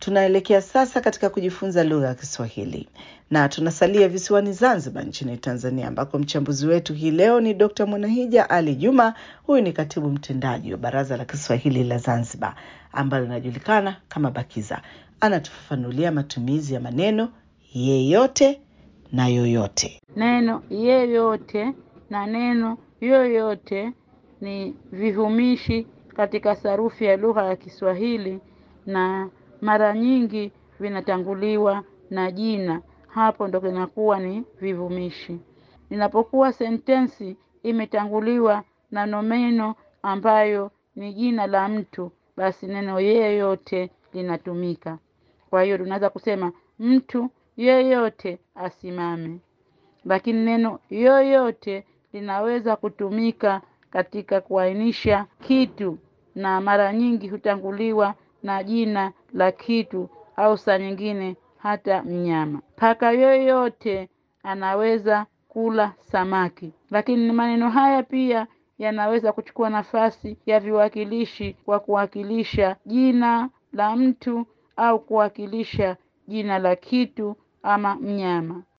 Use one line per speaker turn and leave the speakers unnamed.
Tunaelekea sasa katika kujifunza lugha ya Kiswahili na tunasalia visiwani Zanzibar nchini Tanzania, ambako mchambuzi wetu hii leo ni Dr. Mwanahija Ali Juma. Huyu ni katibu mtendaji wa Baraza la Kiswahili la Zanzibar ambalo linajulikana kama BAKIZA. Anatufafanulia matumizi ya maneno yeyote na yoyote.
Neno yeyote na neno yoyote ni vivumishi katika sarufi ya lugha ya Kiswahili na mara nyingi vinatanguliwa na jina. Hapo ndo kinakuwa ni vivumishi. Inapokuwa sentensi imetanguliwa na nomeno ambayo ni jina la mtu, basi neno yeyote linatumika. Kwa hiyo tunaweza kusema mtu yeyote asimame, lakini neno yoyote linaweza kutumika katika kuainisha kitu na mara nyingi hutanguliwa na jina la kitu au saa nyingine hata mnyama. Paka yoyote anaweza kula samaki, lakini maneno haya pia yanaweza kuchukua nafasi ya viwakilishi kwa kuwakilisha jina la mtu au kuwakilisha jina la kitu ama mnyama.